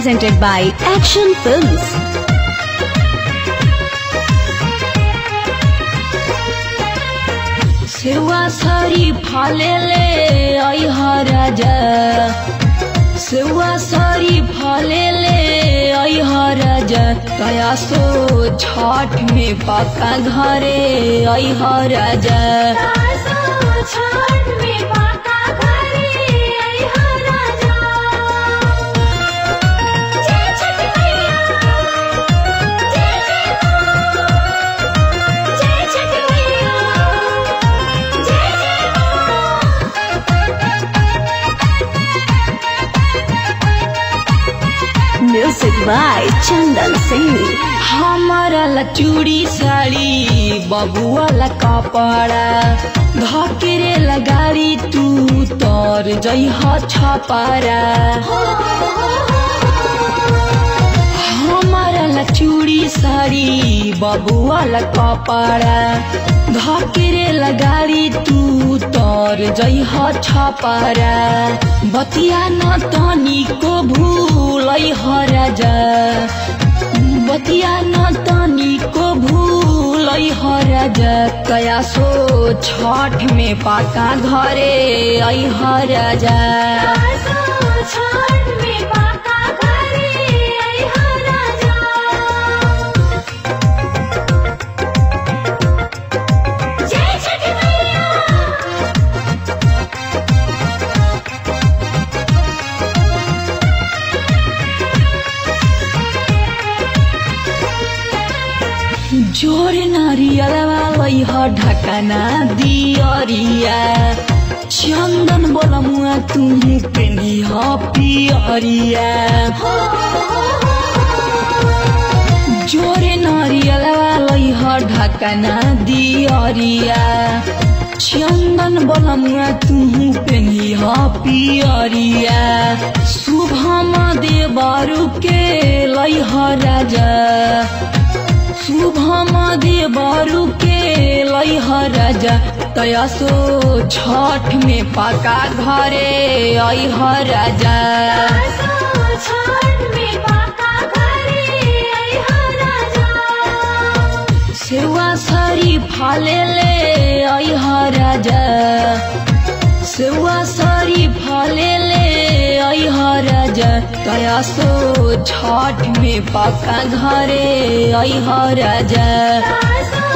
presented by Action Films. सेवा सरी फलेले ऐह राजा सेवा सरी फलेले ऐह राजा कयासो छठ में पक्का घरे ऐह राजा Music by Chandan Singh. हमारा ला चूड़ी साड़ी बबुआ ला कपड़ा धकेरे ला गाड़ी तू तर जइह छपारा हमारा ला चूड़ी साड़ी बबुआ ला कपड़ा धकेरे ला गाड़ी तू तर जइह छपारा बतिया न तनिको भूल राजा बतिया न तनिको भूल राजा कयासो छठ में पाका घरे ऐह राजा जोर नारियलवा लैह ढकना दियरिया चन्दन बोलमुआ तुही पेनिह पियरिया जोरे नारियलवा लैह ढकना दियरिया चन्दन बोलमुआ तुही पेनिह पियरिया शुभम देवरु के लैह राजा शुभम देवरु के लैह राजा तयासो छठ में पका घरे ऐह राजा सेवा सरी फलेले ऐह राजा सेवा सरी फलेले ऐह राजा तयासो छठ में पका घरे ऐह राजा